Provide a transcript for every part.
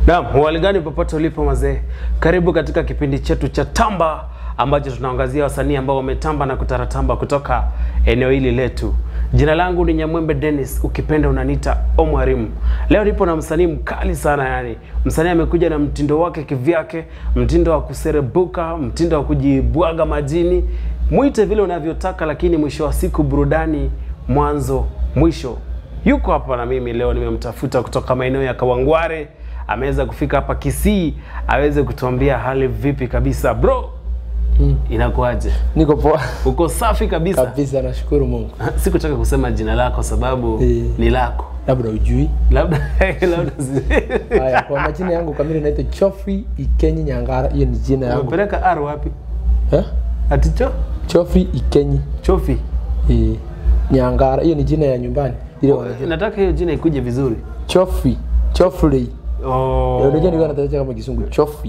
Naam, hali gani popote ulipo mazee, karibu katika kipindi chetu cha Tamba ambacho tunaangazia wasanii ambao wametamba na kutaratamba kutoka eneo hili letu. Jina langu ni Nyamwembe Dennis, ukipenda unaniita Omwarimu. Leo nipo na msanii mkali sana, yani msanii amekuja na mtindo wake kivyake, mtindo wa kuserebuka, mtindo wa kujibwaga majini, mwite vile unavyotaka, lakini mwisho wa siku burudani mwanzo mwisho. Yuko hapa na mimi leo, nimemtafuta kutoka maeneo ya Kawangware, ameweza kufika hapa Kisii aweze kutuambia hali vipi kabisa. Bro, Mm. inakuaje? Niko poa Uko safi kabisa? kabisa, nashukuru Mungu. Sikutaka kusema jina lako sababu Eh. ni lako, Labda ujui. labda labda si- Haya, kwa majina yangu kamili naitwa Chofri Ikenyi Nyangara. Hiyo ni jina yangu umepeleka R wapi? eh? Aticho Chofri Ikenyi Chofi. eh, Nyangara. Hiyo ni jina ya nyumbani ile wanajua. Nataka hiyo jina ikuje vizuri. Chofri Chofri. Oh. Eh, Unajua nilikuwa nataja kama kisungu Chofri.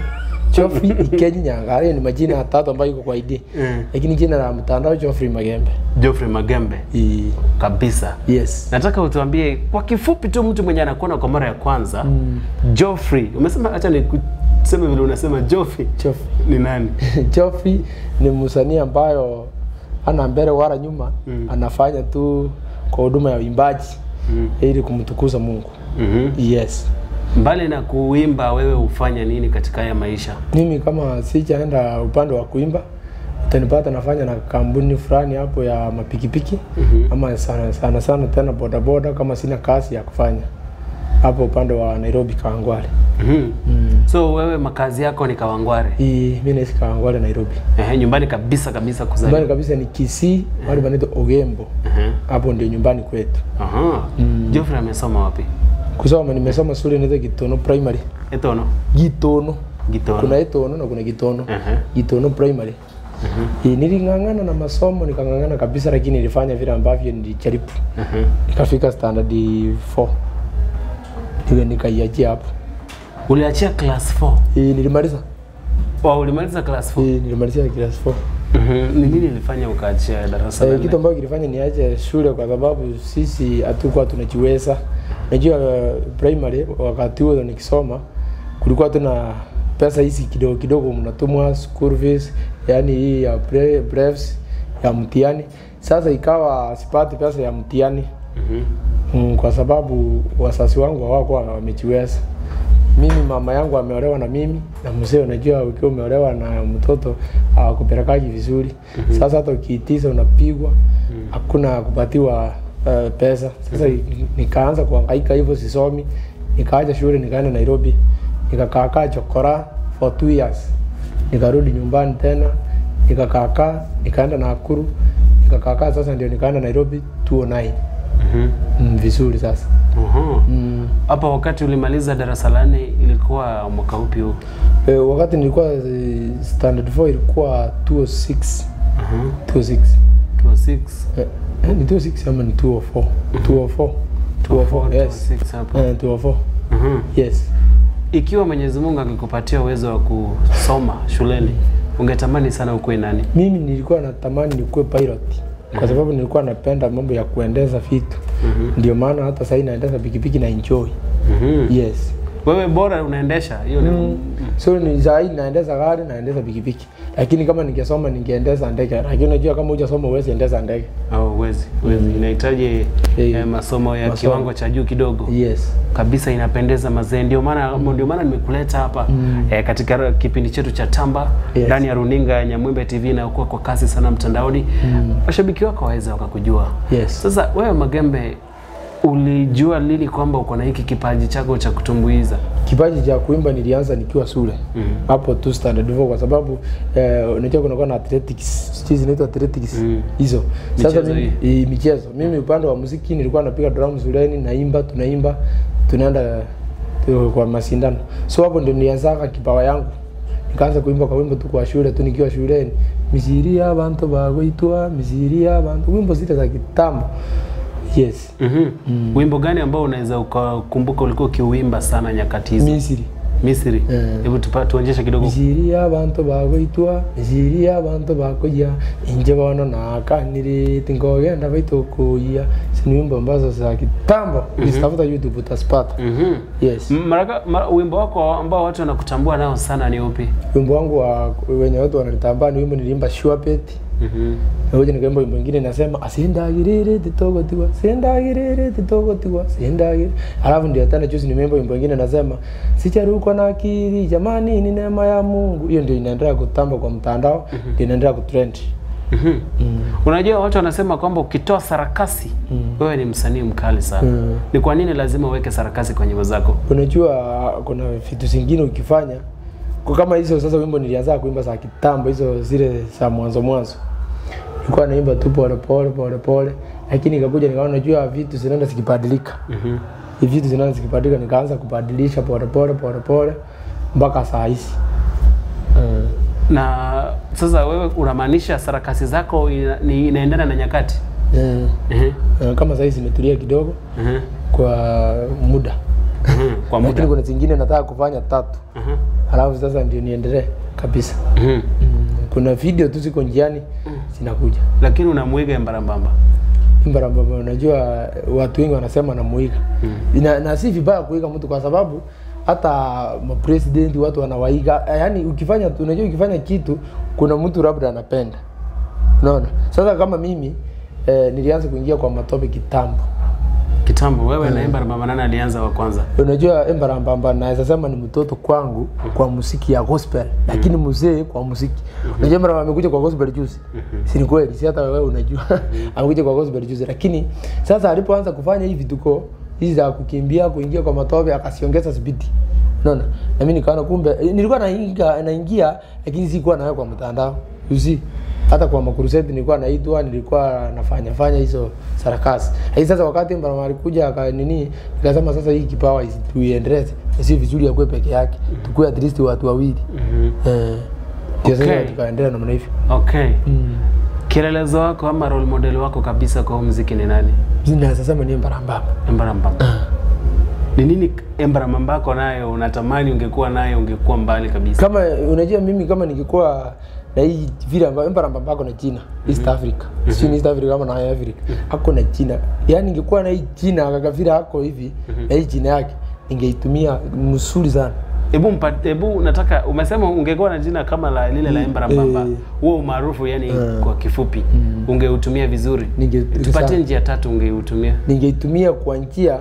Chofri Ikenyi Nyangara. Hiyo ni majina tatu ambayo iko kwa ID. Mm. Lakini jina la mtandao Chofri Magembe. Geoffrey Magembe Eh, kabisa. yes. Nataka utuambie kwa kifupi tu, mtu mwenye anakuona kwa mara ya kwanza Mm. Geoffrey, umesema acha nikuseme vile unasema Geoffrey Chofri. ni nani? Joffrey ni msanii ambayo ana mbele wala nyuma Mm. anafanya tu kwa huduma ya uimbaji Mm. ili kumtukuza Mungu. Mhm. Yes. Mbali na kuimba, wewe hufanya nini katika haya maisha? Mimi kama sijaenda upande wa kuimba utanipata nafanya na kampuni fulani hapo ya mapikipiki Mhm. ama sana sana sana tena bodaboda kama sina kazi ya kufanya hapo upande wa Nairobi Kawangware. Mhm. Mm. So wewe makazi yako ni Kawangware? Hii mimi naishi Kawangware Nairobi. Ehe, nyumbani kabisa kabisa Nyumbani kuzaliwa. kabisa ni Kisii, mahali panaitwa Ogembo. Ehe. Hapo ndio nyumbani kwetu. Aha. Mm. Geoffrey amesoma wapi? kusoma nimesoma shule inaitwa Gitono Primary. Etono. Gitono. Gitono. Kuna Etono na kuna Gitono. Ehe. Gitono Primary. Eh, Niling'ang'ana na masomo nikang'ang'ana kabisa, lakini nilifanya vile ambavyo nilijaribu. Ehe. Nikafika standard 4 ndio nikaiachia hapo. Uliachia class 4. Eh, nilimaliza. Wow, ulimaliza class 4. Eh, nilimalizia class 4. Mhm. Ni nini ilifanya ukaachia darasa la Eh, nne? kitu ambacho kilifanya niache shule kwa sababu sisi hatukuwa tunajiweza. Najua uh, primary wakati huo nikisoma kulikuwa tuna pesa hizi kidogo kidogo mnatumwa school fees, yani hii ya bre- breves ya mtihani. Sasa ikawa sipati pesa ya mtihani Mhm. mm, kwa sababu wazazi wangu hawakuwa wamejiweza. Mimi mama yangu ameolewa na mimi na mzee, unajua ukiwa umeolewa na mtoto hawakupelekaji vizuri. Sasa hata ukiitiza unapigwa, hakuna kupatiwa uh, pesa. Sasa nikaanza kuhangaika hivyo, sisomi, nikaacha shule, nikaenda Nairobi, nikakaakaa chokora for two years, nikarudi nyumbani tena, nikakaakaa, nikaenda Nakuru, nikakaakaa, sasa ndio nikaenda Nairobi 209 Mhm. mm, vizuri sasa Aha. mm. Hapa wakati ulimaliza darasa la nne ilikuwa mwaka upi huu? E, wakati nilikuwa eh, standard 4 ilikuwa 206 Aha. 206 206. eh, eh, ni 206 ama ni 204 204 204 yes 206 hapo. eh, 204 Mhm. yes Ikiwa Mwenyezi Mungu angekupatia uwezo wa kusoma shuleni, ungetamani sana ukuwe nani? mimi nilikuwa natamani nikuwe pilot kwa sababu nilikuwa napenda mambo ya kuendesha vitu Mhm. ndio maana hata sasa naendesha pikipiki na enjoy Mhm. yes Wewe bora unaendesha hiyo ni Mm. So ni zaidi naendesha gari naendesha pikipiki, lakini kama ningesoma ningeendesha ndege, lakini unajua kama hujasoma huwezi endesha ndege. au uwezi uwezi, inahitaji Eh, eh, masomo ya masomo. kiwango cha juu kidogo Yes. kabisa. Inapendeza mazee, ndio maana ndio maana nimekuleta hapa eh, katika kipindi chetu cha Tamba Yes. ndani ya runinga ya Nyamwembe TV inayokuwa kwa kasi sana mtandaoni. Washabiki wako waweza wakakujua. Yes. Sasa wewe Magembe, ulijua lini kwamba uko na hiki kipaji chako cha kutumbuiza? Kipaji cha kuimba nilianza nikiwa shule hapo tu standard 4 kwa sababu eh, unajua kunakuwa na athletics, sijui zinaitwa athletics Mm. hizo. Sasa Michezo mimi hii michezo, mimi upande wa muziki nilikuwa napiga drum shuleni, naimba, tunaimba, tunaenda tu kwa mashindano. So hapo ndio nilianza kipawa yangu. Nikaanza kuimba kwa wimbo tu kwa shule tu nikiwa shuleni. Misiri y'abantu bagwitwa, misiri y'abantu, wimbo zile za kitambo. Yes. Mhm. Wimbo gani ambao unaweza ukakumbuka ulikuwa ukiuimba sana nyakati hizo? Misri. Misri. Eh. Hebu tupa tuonyeshe kidogo. misiri y'abantu bagoitwa misiri y'abantu bakoya inje bono nakanirite ngogenda baitukuya si ni wimbo ambazo za kitambo ukizitafuta youtube utazipata Mhm. yes M- Maraka, mara, wimbo wako ambao watu wanakutambua nao sana ni upi? wimbo wangu wa wenye watu wananitambaa ni wimbo niliimba sure bet Mhm. Ngoja nikaimba wimbo mwingine nasema asindagirire titogotiwa sindagirire titogotiwa sindagirire alafu ndio tena juzi nimeimba wimbo mwingine nasema sicharukwa na akili jamani ni neema ya Mungu hiyo ndio inaendelea kutamba kwa mtandao ndio inaendelea kutrend Mhm. Unajua watu wanasema kwamba ukitoa sarakasi wewe ni msanii mkali sana. Mm. Ni kwa nini lazima uweke sarakasi kwenye nyimbo zako? unajua kuna vitu zingine ukifanya kwa kama hizo sasa wimbo nilianza kuimba za kitambo hizo zile za mwanzo mwanzo nilikuwa naimba tu pole pole pole pole lakini ikakuja nikaona unajua vitu zinaenda zikibadilika Mhm. hivi vitu zinaanza zikibadilika, nikaanza kubadilisha pole pole pole pole mpaka saa hizi mm. Na sasa wewe unamaanisha sarakasi zako ina, ni inaendana na nyakati? Mm. Mhm. Uh, kama saa hizi zimetulia kidogo Mhm. kwa muda, Mhm. Kwa lakini muda. kuna zingine nataka kufanya tatu, Mhm. halafu sasa ndio niendelee kabisa. Mhm. Mm. Kuna video tu ziko njiani zinakuja Lakini unamwiga mbarambamba. Mbarambamba, unajua watu wengi wanasema namuiga mm. na, na si vibaya kuiga mtu kwa sababu hata mapresidenti watu wanawaiga, yaani ukifanya tu, unajua ukifanya kitu kuna mtu labda anapenda, unaona. Sasa kama mimi eh, nilianza kuingia kwa matope kitambo, Kitambo wewe na mbarambamba nani alianza wa kwanza? unajua Mbarambamba naweza sema ni mtoto kwangu kwa muziki ya gospel, lakini mzee kwa muziki. Unajua Mbarambamba amekuja kwa gospel juzi, si ni kweli? Si hata wewe unajua amekuja kwa gospel juzi, lakini sasa alipoanza kufanya hivi vituko hizi za kukimbia kuingia kwa matope, akasiongeza spidi Unaona? Na mimi nikaona kumbe eh, nilikuwa naingia naingia lakini sikuwa nayo kwa mtandao. You see? Hata kwa makuruseti nilikuwa naitwa, nilikuwa nafanya fanya hizo sarakasi. Lakini sasa wakati Mbarama alikuja aka nini, nikasema sasa hii kipawa isi- tuiendeleze. Si vizuri akuwe peke yake. Tukue at least watu wawili. Eh. Ndio sasa Okay. tukaendelea namna hivyo. Okay. Kielelezo wako ama role model wako kabisa kwa huu muziki ni nani? Mimi naweza sema ni Mbarambamba. Embarambamba. Ni nini Embarambamba yako nayo unatamani ungekuwa nayo ungekuwa mbali kabisa? kama unajua mimi kama ningekuwa na hii vile ambayo Mbarambamba ako na jina East Africa sio East Africa kama na Africa ako na jina yani ningekuwa na hii jina akakavira ako hivi na hii jina yake ningeitumia msuri sana Hebu mpa- hebu nataka umesema ungekuwa na jina kama la lile la Embarambamba. eh. Huo umaarufu yani kwa kifupi ungeutumia vizuri. Ninge- Tupatie sana. njia tatu ungeutumia. ningeitumia kwa njia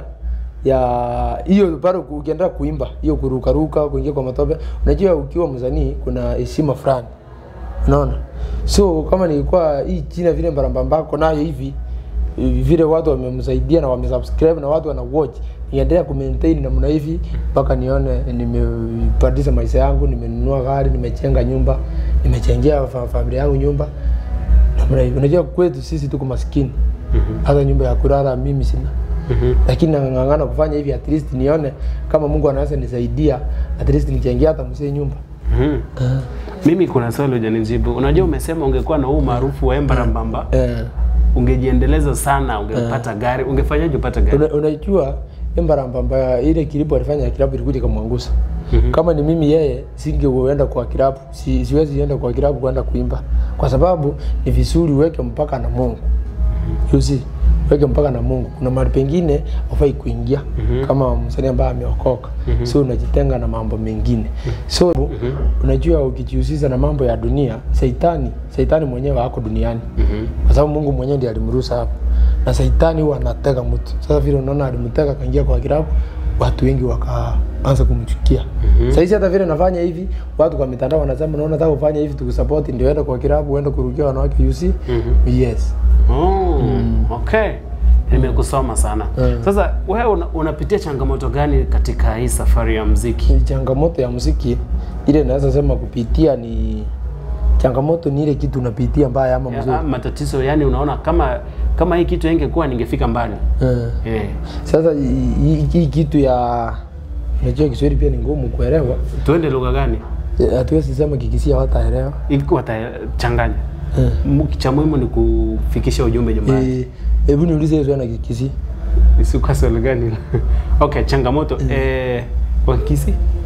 ya hiyo bado ukiendelea kuimba hiyo kurukaruka kuingia kwa matope unajua ukiwa msanii kuna heshima fulani unaona so kama nilikuwa hii jina vile mbarambambako nayo hivi vile watu wamemsaidia na wamesubscribe na watu wana watch niendelea kumaintain namna hivi mpaka nione nimebadilisha maisha yangu nimenunua gari nimejenga nyumba nimechengea fa- familia yangu nyumba namna hivi unajua kwetu sisi tuko maskini hata nyumba ya kulala mimi sina lakini nang'ang'ana kufanya hivi at least nione kama Mungu anaweza nisaidia at least nijengea hata mzee nyumba Mhm. Mimi kuna swali hujanijibu. Unajua umesema ungekuwa na huu maarufu wa Embarambamba, eh. ungejiendeleza sana, ungepata gari, ungefanyaje upate gari? Una, unajua Mbarambamba ile kilipo alifanya kilabu ilikuja kamwangusa. Kama ni mimi yeye singeenda kwa kilabu, si, siwezi enda kwa kilabu kwenda kuimba, kwa sababu ni vizuri uweke mpaka na Mungu. You see, weke mpaka na Mungu. Kuna mahali pengine hufai kuingia kama msanii ambaye ameokoka, so unajitenga na mambo mengine. So unajua ukijihusisha na mambo ya dunia, Saitani, Saitani mwenyewe hako duniani kwa sababu Mungu mwenyewe ndiye alimruhusa hapo, na Saitani huwa anatega mtu. Sasa vile unaona alimtega akaingia kwa kilabu, watu wengi wakaanza kumchukia. Sasa hizi hata vile nafanya hivi, watu kwa mitandao wanasema, naona nataka ufanye hivi tukusupport, ndio enda kwa kilabu, uende kurukia wanawake, you see? Yes. Oh, okay. Nimekusoma sana. Sasa wewe una, unapitia changamoto gani katika hii safari ya mziki? Ni changamoto ya muziki ile naweza sema kupitia ni changamoto ni ile kitu unapitia mbaya ama mzuri. Ya, matatizo yani, unaona kama kama hii kitu ingekuwa ningefika mbali. Eh. Eh. Sasa hii- hii hii kitu ya unajua Kiswahili pia ni ngumu kuelewa. Tuende lugha gani? Eh, Hatuwezi sema kikisia wataelewa. Ili watachanganya. Mu- Cha muhimu ni kufikisha ujumbe nyumbani. Eh, Hebu niulize hiyo swali na kikisi. Isikuwa swali gani? okay, changamoto eh, Wakisi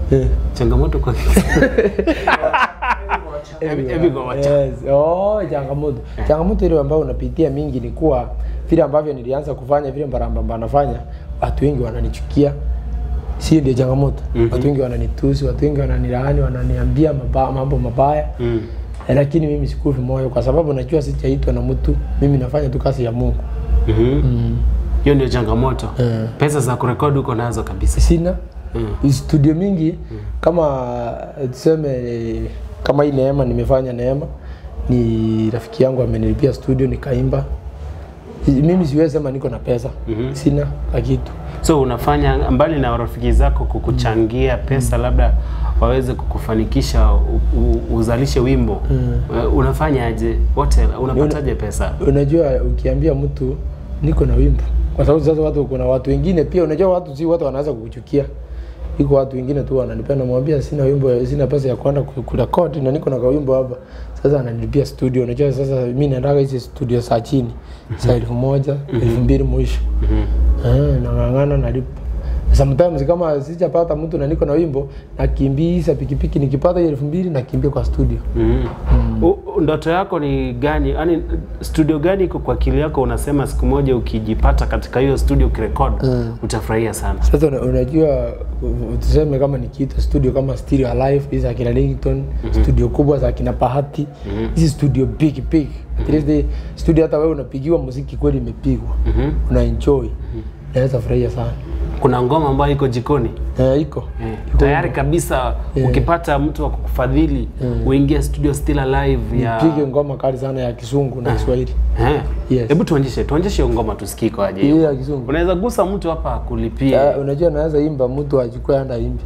Eh. changamoto kwa Hebu- hebu go wacha. Yes. Oh, changamoto changamoto ile ambayo unapitia mingi ni kuwa vile ambavyo nilianza kufanya vile mbarambamba nafanya watu wengi wananichukia si ndio changamoto watu wengi wananitusi watu wengi wananilaani wananiambia maba, mambo mabaya Mm. Eh, lakini mimi sikufi moyo kwa sababu najua sijaitwa na mtu mimi nafanya tu kazi ya mungu Mhm. hiyo ndio changamoto Eh. pesa za kurekodi uko nazo kabisa sina Mm. studio mingi kama eh, tuseme eh, kama hii neema nimefanya neema ni rafiki yangu amenilipia studio nikaimba Si- mimi siwezi sema niko na pesa Mhm. sina ka kitu so unafanya mbali na rafiki zako kukuchangia pesa labda waweze kukufanikisha u, u, uzalishe wimbo Eh, unafanyaje wote unapataje pesa unajua ukiambia mtu niko na wimbo kwa sababu sasa watu kuna watu wengine pia unajua watu si watu wanaweza kukuchukia iko watu wengine tu wananipenda mwambia sina wimbo sina pesa ya kwenda ku- kurekodi na niko na kawimbo hapa sasa ananilipia studio unajua sasa mimi naendaga hizi studio saa chini saa elfu moja elfu mbili mwisho Eh, nang'ang'ana nalipa sometimes kama sijapata mtu na niko na wimbo nakimbiza pikipiki nikipata hiyo elfu mbili nakimbia kwa studio mm. U, u- ndoto yako ni gani yani studio gani iko kwa akili yako unasema siku moja ukijipata katika hiyo studio ukirekod utafurahia sana Sasa una- unajua u- tuseme kama nikiita studio kama Stereo Alive hizi za kina Ringtone, studio kubwa za kina Bahati, hizi studio big big. At least the studio hata wewe unapigiwa muziki kweli imepigwa. Mhm. Una enjoy. Naweza furahia sana. kuna ngoma ambayo iko jikoni Eh, iko. Eh, tayari kabisa ukipata mtu wa kukufadhili uingie studio still alive ya Pige ngoma kali sana ya Kisungu na Kiswahili. Eh. Yes. hebu tuonyeshe tuonyeshe hiyo ngoma tusikie ikoaje Hiyo ya Kisungu. unaweza gusa mtu hapa akulipie Eh, unajua naweza imba mtu achukue anda imbe.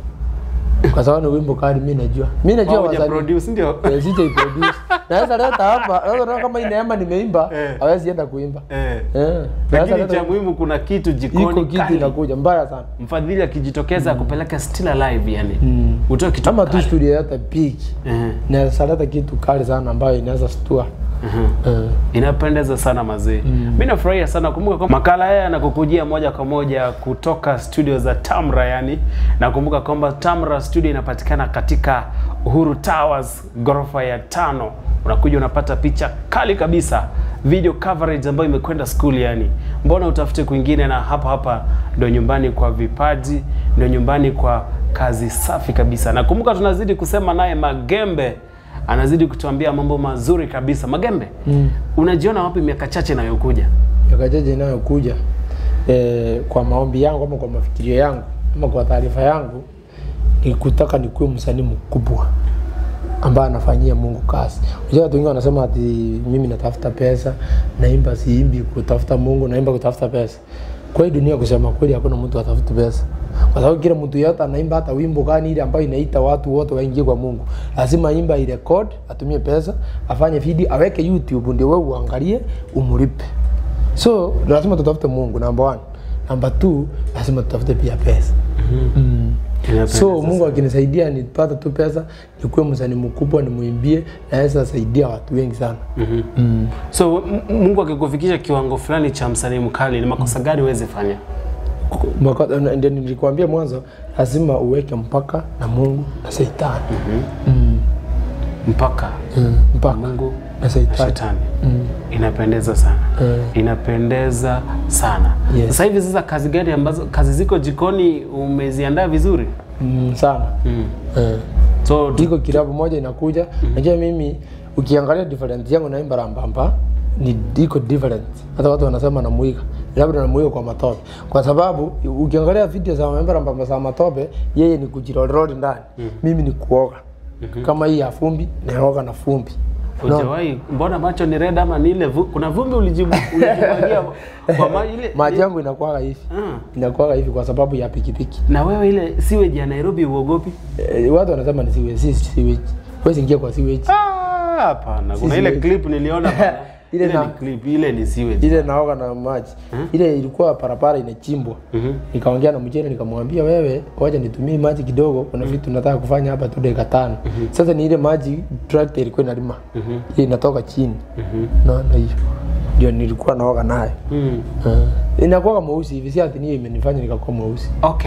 Kwa sababu ni wimbo kali mimi najua. Mimi najua Au huja wasanii. produce ndio Eh, sija iproduce. Naweza leta hapa, naweza leta kama hii neema nimeimba, Eh. hawezi enda kuimba. eh. Eh. Naweza lakini leta cha muhimu kuna kitu iko jikoni kitu kali. inakuja mbaya sana mfadhili akijitokeza akupeleka still alive yani utoe kitu kama tu kali. studio hata big Eh, naweza leta kitu kali sana ambayo inaweza stua mhm. Eh. inapendeza sana mazee mi nafurahia sana kumbuka kwamba makala haya yanakukujia moja kwa moja kutoka studio za tamra yani nakumbuka kwamba tamra studio inapatikana katika uhuru towers ghorofa ya tano unakuja unapata picha kali kabisa video coverage ambayo imekwenda school yani mbona utafute kwingine na hapa hapa ndo nyumbani kwa vipaji ndo nyumbani kwa kazi safi kabisa nakumbuka tunazidi kusema naye magembe anazidi kutuambia mambo mazuri kabisa magembe Mm. unajiona wapi miaka chache inayokuja yakajaji inayokuja eh, kwa maombi yangu ama kwa mafikirio yangu ama kwa taarifa yangu ni kutaka nikuwe msanii mkubwa ambaye anafanyia Mungu kazi. Unajua watu wengi wanasema ati mimi natafuta pesa, naimba siimbi kutafuta Mungu, naimba kutafuta pesa. Kwa hii dunia kusema kweli hakuna mtu atafuta pesa. Kwa sababu kila mtu yote anaimba hata wimbo gani ile ambayo inaita watu wote waingie kwa Mungu. Lazima aimba ile record, atumie pesa, afanye video, aweke YouTube ndio wewe uangalie, umlipe. So lazima tutafute Mungu number one. Number two, lazima tutafute pia pesa. Mm. Inapendeza So Mungu akinisaidia nipate tu pesa, nikuwe msanii mkubwa, nimwimbie, naweza saidia watu wengi sana. Mhm. Mm. so M- mungu akikufikisha kiwango fulani cha msanii mkali ni makosa gani uweze fanya Mwaka- na- Ndio nilikwambia mwanzo, lazima uweke mpaka na Mungu na Shetani. Mm. mpaka Mm. Mpaka mungu na na Shetani. shetani Mm. inapendeza sana Mm. inapendeza sana Yes. sasa hivi sasa kazi gani ambazo kazi ziko jikoni umeziandaa vizuri Mm. Sana. mm. Mm. so tu- iko kilabu moja inakuja najua mimi ukiangalia different yangu naimba rambamba ni iko different hata watu wanasema namuiga labda namuiga kwa matope kwa sababu ukiangalia video za maimba rambamba za matope yeye ni kujiroliroli ndani mimi ni kuoga kama hii ya fumbi naoga na fumbi No. Hujawahi mbona macho ni red ama ni ile vu, kuna vumbi ulijibu ulijimwagia kwa maji ile maji yangu inakuwaga hivi Ah. inakuwaga hivi kwa sababu ya pikipiki na wewe ile sewage ya Nairobi uogopi? e, watu wanasema ni siwe si siwe huwezi ingia kwa siwe Ah, hapana. Kuna Si ile sewage. clip niliona bana. Ile ile na- ni clip, ile ni sewage. ile naoga na maji ile ilikuwa parapara inachimbwa Mhm. nikaongea na mjene nikamwambia wewe wacha nitumie maji kidogo kuna vitu nataka kufanya hapa tu dakika tano sasa ni ile maji tractor ilikuwa inalima ile inatoka chini naona hiyo ndio nilikuwa naoga nayo Mm. uh, inakuwa mweusi hivi si ati niyo imenifanya nikakuwa mweusi Okay.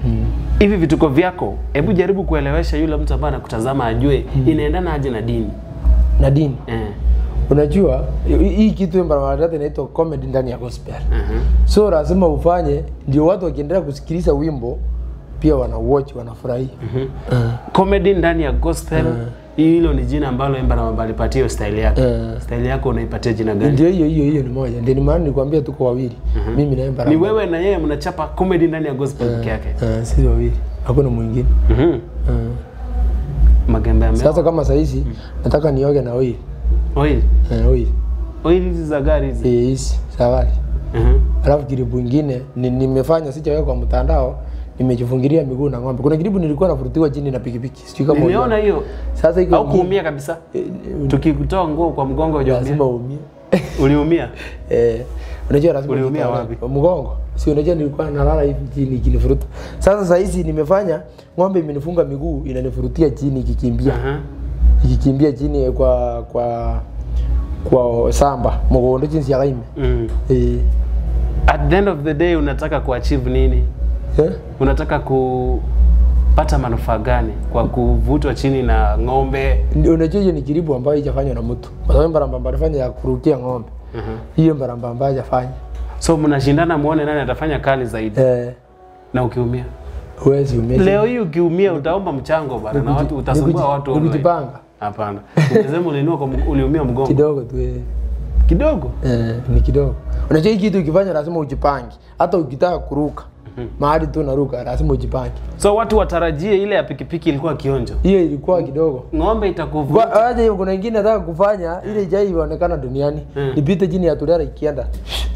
hivi vituko vyako hebu jaribu kuelewesha yule mtu ambaye anakutazama ajue inaendana aje na dini na dini eh. unajua hii- hii kitu mbarabara inaitwa comedy ndani ya gospel uh-huh. so lazima ufanye ndio watu wakiendelea kusikiliza wimbo pia wana watch wanafurahia comedy ndani ya gospel hilo ni jina ambalo Emba na alipatia hiyo style yake Eh. style yako unaipatia jina gani ndio hiyo hiyo hiyo ni moja ndio ni maana nilikwambia tuko wawili mimi na ni Embarabara. wewe na yeye mnachapa comedy ndani ya gospel peke yake Eh, sisi wawili hakuna mwingine Mhm. Eh. magembe ya sasa kama saizi nataka nioge na oil oil eh, oil oil hizi za gari hizi Eh, hizi safari Mhm. alafu kiribu ingine ni, nimefanya sijaweka kwa mtandao nimejifungilia miguu na ng'ombe kuna kiribu nilikuwa nafurutiwa chini na pikipiki sijui kama nimeona uliona. hiyo sasa iko au ingine, kuumia kabisa eh, tukikutoa nguo kwa mgongo hujaumia lazima uumie uliumia Eh, unajua lazima Uliumia ujitoe. wapi? Mgongo. Si unajua nilikuwa nalala hivi chini ikinifuruta. Sasa saa hizi nimefanya ng'ombe imenifunga miguu inanifurutia chini ikikimbia. Aha. Ikikimbia chini kwa kwa kwa samba mugondo jinsi ya gaime. Mm. Eh. at the end of the day unataka kuachieve nini Eh? unataka kupata manufaa gani kwa kuvutwa chini na ng'ombe Ndio, Unajua hiyo ni kiribu ambayo haijafanywa na mtu. Kwa sababu mbarambamba alifanya ya kurukia ng'ombe. Mhm. Hiyo mbarambamba hajafanya. so mnashindana muone nani atafanya kali zaidi Eh, na ukiumia huwezi umia. leo hii ukiumia utaomba mchango bana na watu utasumbua watu online. Nikujipanga hapana umesema uliinua kwa mg- uliumia mgongo kidogo tu. Eh. kidogo Eh, ni kidogo. Unajua hii kitu ukifanya lazima ujipange. Hata ukitaka kuruka mahali tu naruka lazima ujipange. so watu watarajie ile ya pikipiki ilikuwa kionjo Hiyo ilikuwa kidogo. ng'ombe itakuvuta Kwa- Aje kuna ingine nataka kufanya ile ijai ionekana duniani. Mm. Nipite chini ya tulera ikienda.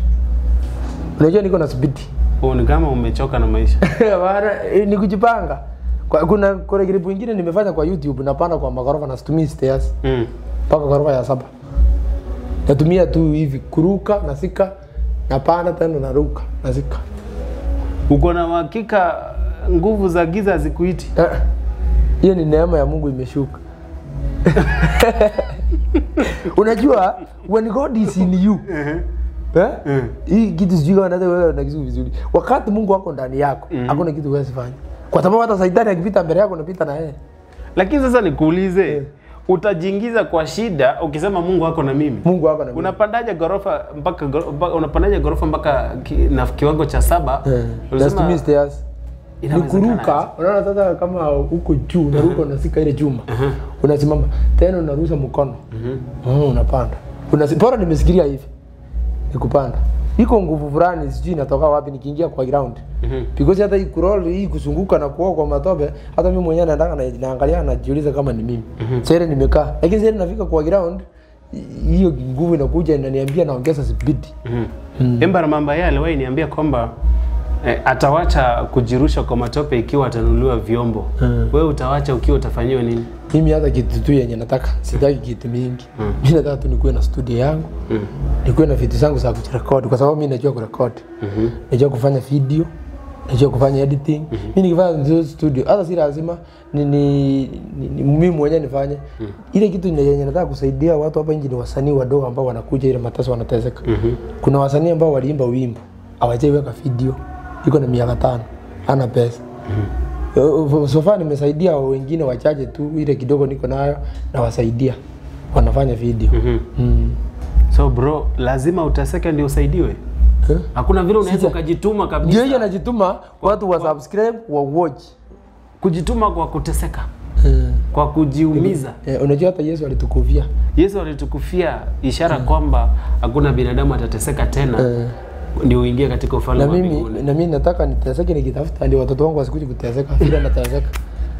Unajua niko na speed. Oh, ni kama umechoka na maisha Bana eh, ni kujipanga. Kwa, kuna kuna clip ingine nimefanya kwa YouTube napanda kwa magorofa na situmii stairs mm. mpaka ghorofa ya saba. Natumia tu hivi kuruka nasika napanda tena naruka nasika. uko na uhakika nguvu za giza hazikuiti Eh, hiyo ni neema ya Mungu imeshuka. Unajua when God is in you eh? Hii kitu sijui kama naweza wewe na kitu vizuri. Wakati Mungu wako ndani yako, hakuna kitu huwezi fanya. Kwa sababu hata Saitani akipita mbele yako unapita na yeye. lakini sasa nikuulize utajiingiza kwa shida ukisema mungu wako na mimi Mungu wako na mimi. unapandaje gorofa mpaka goro- mpaka- unapandaje gorofa mpaka ki, na kiwango cha saba Eh, Ulisema- na situmii stairs. Ni Inawezekana kuruka, unaona sasa kama huko juu unaruka unasika ile chuma. Unasimama tena unarusha mkono. Mm, unapanda. Unasi bora nimesikilia hivi. Ni kupanda. Iko nguvu fulani sijui inatoka wapi nikiingia kwa ground. Mhm. Because hata hii kurol hii kuzunguka na kuoga kwa matope, hata mimi mwenyewe naendanga na naangalia najiuliza kama ni mimi. Sasa ile nimekaa. Lakini sasa nafika kwa ground hi- hiyo nguvu inakuja inaniambia naongeza speed. mm. Emba Ramamba yeye aliwahi niambia kwamba eh, atawacha kujirusha kwa matope ikiwa atanunuliwa vyombo Mm. wewe utawacha ukiwa utafanyiwa nini Mimi hata kitu tu yenye nataka, sitaki kitu mingi. Mimi nataka tu nikuwe na studio yangu. mm. Nikuwe na vitu zangu za kujirekodi kwa sababu mimi najua kurekodi. Mhm. Najua kufanya video, najua kufanya editing. Mimi nikifanya ndio studio, hata si lazima ni, ni, ni, ni mimi mwenyewe nifanye. Ile kitu yenye yenye nataka kusaidia watu hapa nje ni wasanii wadogo ambao wanakuja ile mateso wanateseka. Mhm. Kuna wasanii ambao waliimba wimbo, hawajaiweka video. Iko na miaka tano, hana pesa. Uh, so far nimesaidia wengine wachache tu, ile kidogo niko nayo nawasaidia, wanafanya video Mhm. mm. so bro lazima uteseke ndio usaidiwe Eh? hakuna vile unaweza ukajituma Ndio kabisa hiyo najituma watu wa subscribe wa watch kujituma kwa kuteseka kwa kujiumiza eh, unajua hata Yesu alitukufia yesu alitukufia ishara kwamba hakuna binadamu atateseka tena eh. ndio uingie katika ufalme na wa mimi mbinguni na mimi nataka niteseke nikitafuta ndio watoto wangu wasikuje kuteseka vile nateseka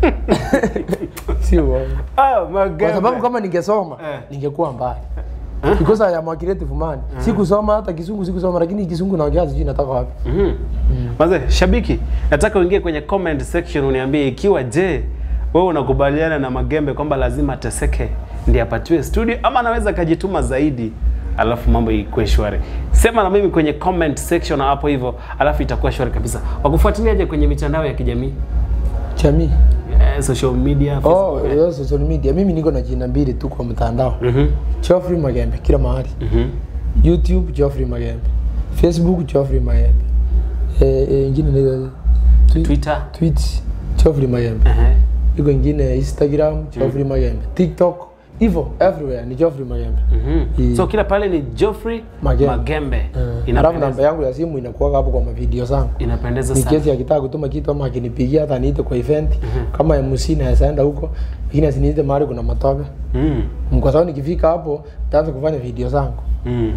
si uongo ah, kwa magembe. sababu kama ningesoma Eh. ningekuwa mbali because I am a creative man sikusoma hata kisungu sikusoma lakini kisungu naongea sijui natoka wapi Mhm. Maze, shabiki, nataka uingie kwenye comment section uniambie ikiwa je, wewe unakubaliana na Magembe kwamba lazima ateseke ndiye apatiwe studio ama anaweza akajituma zaidi alafu mambo ikuwe shwari. Sema na mimi kwenye comment section hapo hivyo, alafu itakuwa shwari kabisa. Wakufuatiliaje kwenye mitandao ya kijamii jamii eh, social media oh Facebook? yo, social media mimi niko na jina mbili tu kwa mtandao Mhm. Geoffrey Magembe kila mahali Mhm. YouTube Geoffrey Magembe Facebook Geoffrey Magembe eh, eh, ingine ni Twi- Twitter. tweet Geoffrey Magembe Ehe. iko ingine Instagram Geoffrey Magembe TikTok hivyo everywhere ni Geoffrey Magembe Mhm. I- So kila pale ni Geoffrey Magembe. Magembe. Eh, alafu Inapendeza, namba yangu ya simu inakuwa hapo kwa mavideo zangu inapendeza ni sana. kesi akitaka kutuma kitu ama akinipigia hata niite kwa event kama MC naweza enda huko lakini asiniite mahali kuna matope Mm. kwa sababu nikifika hapo nitaanza kufanya video zangu Mm.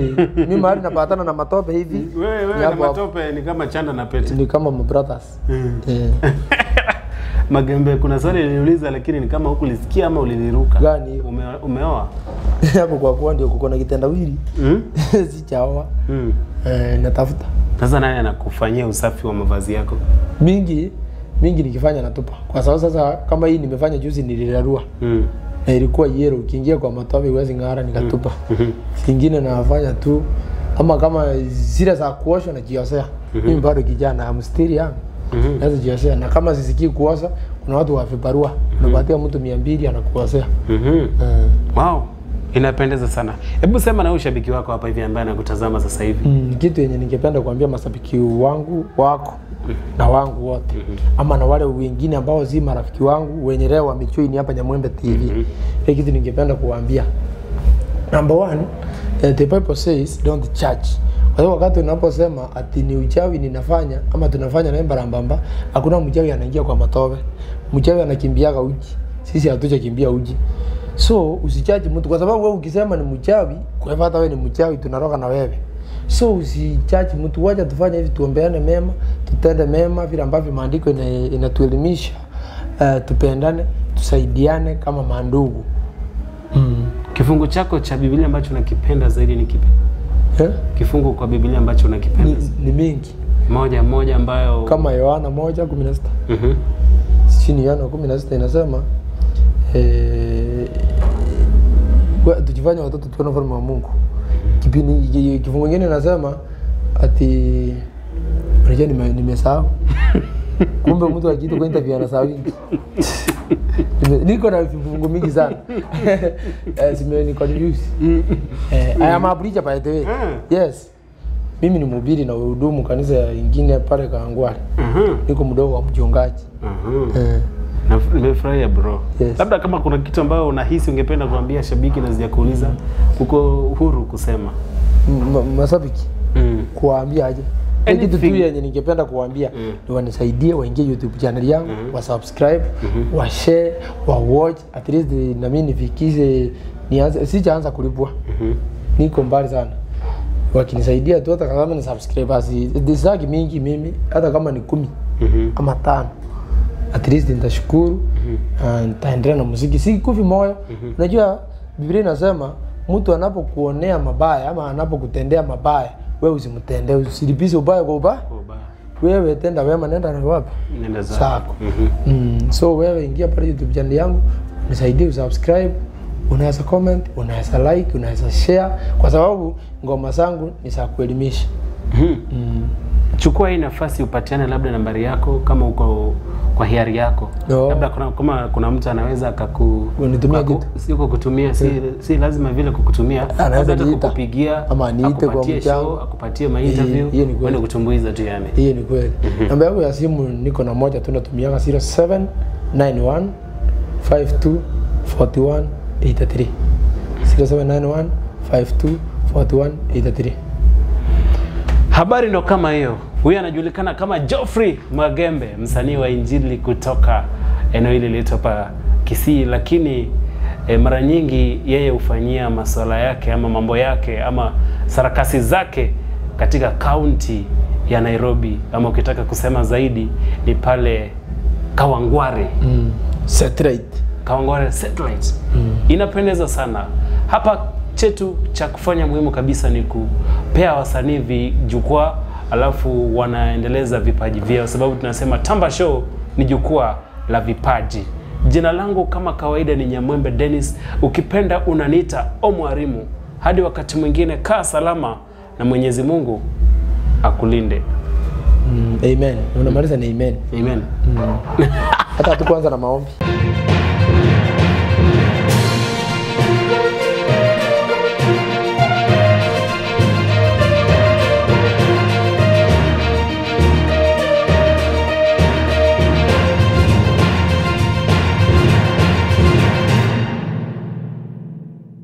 mi mahali napatana na matope hivi Wewe ni wewe na hapo hapo. matope ni kama chanda na pete. ni kama my brothers Mm. Eh, Magembe, kuna swali niliuliza lakini ni kama hukulisikia ama uliliruka. Gani hiyo? Ume, umeoa? hapo kwa kuwa ndio kuko na kitendawili Mm? sichaoa Mm. eh, natafuta Sasa nani anakufanyia usafi wa mavazi yako? mingi mingi nikifanya natupa kwa sababu sasa kama hii nimefanya juzi nilirarua Mm. na ilikuwa yero ukiingia kwa matope huwezi ng'ara nikatupa Mhm. zingine nafanya tu ama kama zile za kuosha najiosea mimi bado kijana amstiri yangu Mhm. naweza jiosea na kama sisikii kuosha kuna watu wa vibarua unapatia mtu mia mbili anakuosea Mhm. Eh, Wow. Inapendeza sana. Hebu sema na huyu shabiki wako hapa hivi ambaye anakutazama sasa hivi. mm, kitu yenye ningependa kuambia mashabiki wangu wako na wangu wote ama na wale wengine ambao si marafiki wangu wenye leo wamejoin hapa Nyamwembe TV ile kitu ningependa kuwaambia number one eh, the bible says don't judge kwa hiyo wakati unaposema ati ni uchawi ninafanya ama tunafanya naye mbarambamba hakuna mchawi anaingia kwa matope mchawi anakimbiaga uji sisi hatujakimbia uji so usichaji mtu kwa sababu wewe ukisema ni mchawi kwa hivyo hata wewe ni mchawi tunaroga na wewe so usichaji mtu wacha tufanye hivi tuombeane mema tutende mema vile ambavyo maandiko ina- inatuelimisha uh, tupendane tusaidiane kama mandugu mm. Kifungu chako cha Biblia ambacho unakipenda zaidi ni kipi? eh? Kifungu kwa Biblia ambacho unakipenda ni, ni mingi moja moja ambayo kama Yohana moja kumi na sita Mhm. chini Yohana kumi na sita inasema eh, kwa- tujifanye watoto tuone ufalme wa Mungu. Kipindi ki- kifungu kingine inasema ati unajua nime- nimesahau kumbe mtu akiita kwa interview anasahau vingi. Nime- niko na vifungu mingi sana eh, zimeni confuse eh, I am a preacher by the way Mm. yes mimi ni mhubiri na hudumu kanisa ingine pale Kangwale Mhm. niko mdogo wa mchungaji Mhm. eh. Na- Nimefurahia bro. Yes. Labda kama kuna kitu ambayo unahisi ungependa kuambia shabiki na sijakuuliza, uko huru kusema. M- ma- mashabiki Mm. kuwaambia aje Ile kitu tu Anything. yenye ningependa kuwaambia Mm. ni wanisaidie waingie youtube channel yangu wa subscribe wa share wa watch at least na mimi nifikishe nianze sijaanza kulipwa Mhm. niko mbali sana wakinisaidia tu hata kama ni subscribers disaki mingi mimi hata kama ni kumi Mhm. ama tano at least nitashukuru na nitaendelea na muziki si kufi moyo unajua biblia inasema mtu anapokuonea mabaya ama anapokutendea mabaya wewe usimtendee usilipize ubaya kwa ubaya Oh, ba- wewe tenda wema nenda na wapi Nenda zako. Zako. Mhm. mm. so wewe ingia pale youtube channel yangu nisaidie usubscribe unaweza comment unaweza like unaweza share kwa sababu ngoma zangu ni za kuelimisha Mhm. mm. Chukua hii nafasi upatiane labda nambari yako kama uko kwa hiari yako. No. Labda kuna kama kuna mtu anaweza akaku Unitumia aku- kitu. si kukutumia si, si lazima vile kukutumia. Anaweza Labda hata niita. kukupigia Ama aniite kwa akupatie mchango. show, akupatie ma interview, Hiyo- hiyo ni kweli. uende kutumbuiza tu yani. hiyo ni kweli namba yangu ya simu niko na moja tu natumiaga 0791 52 41 83 0791 52 41 83 Habari ndo kama hiyo. Huyu anajulikana kama Geoffrey Magembe, msanii wa injili kutoka eneo hili lilito hapa Kisii, lakini e, mara nyingi yeye hufanyia masuala yake ama mambo yake ama sarakasi zake katika kaunti ya Nairobi, ama ukitaka kusema zaidi ni pale Kawangware. mm. satellite Kawangware Satellite. Inapendeza sana. Hapa chetu cha kufanya muhimu kabisa ni kupea wasanii vijukwaa alafu wanaendeleza vipaji vyao, sababu tunasema Tamba Show ni jukwaa la vipaji. Jina langu kama kawaida ni Nyamwembe Dennis, ukipenda unaniita Omwarimu. Hadi wakati mwingine, kaa salama na Mwenyezi Mungu akulinde. mm. amen unamaliza ni amen Amen. hata hatukuanza na maombi